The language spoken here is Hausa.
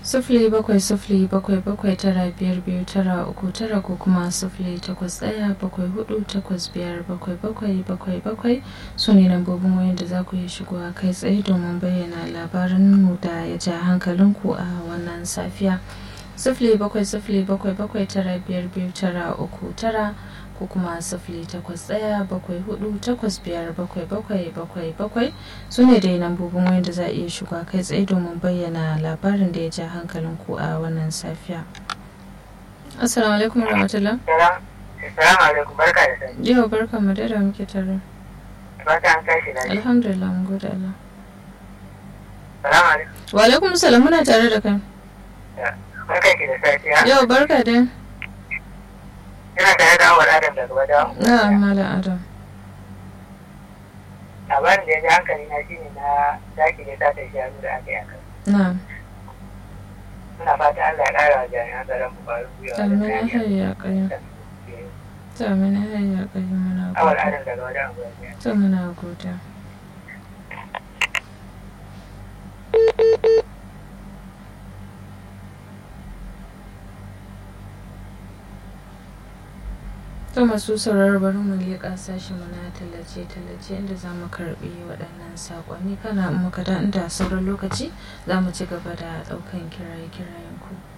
sufuli bakwai sufuli bakwai bakwai tara biyar biyu tara uku tara ko kuma sufuli takwas ɗaya bakwai hudu takwas biyar bakwai bakwai bakwai bakwai su ne lambobin wayan da za ku yi shigowa kai tsaye domin bayyana labarin mu da ya ja hankalinku a wannan safiya sufuli bakwai sufuli bakwai bakwai tara biyar biyu tara uku tara ko kuma sifili takwas ɗaya bakwai hudu takwas biyar bakwai bakwai bakwai bakwai su ne dai lambobin wani da za a iya shiga kai tsaye domin bayyana labarin da ya ja hankalin ku a wannan safiya assalamu alaikum rahmatullah Assalamu alaikum barka da sani. yau barka mu da muke tare Barka an tashi lafiya. alhamdulillah mun gode Allah Assalamu alaikum. wa alaikum salam muna tare da kai Barka ki da safiya. yau barka dai Ina tare da awar Adam daga Wada. na malam adam Labarin da ya ji hankali na shine na daki ne ta tafi shanu da aka yi akan. na Muna fata Allah ya ƙara wa jami'an tsaron mu ƙwarin gwiwa. da amin kariya. hayya kayyum amin hayya kayyum muna Awar gode Adam daga Wada. Unguwar to muna gode to masu sauraro bari mu leƙa sashen mu na tallace-tallace inda za mu karɓi waɗannan saƙonni kana in muka da inda sauran lokaci za mu ci gaba da ɗaukan kiraye-kirayen ku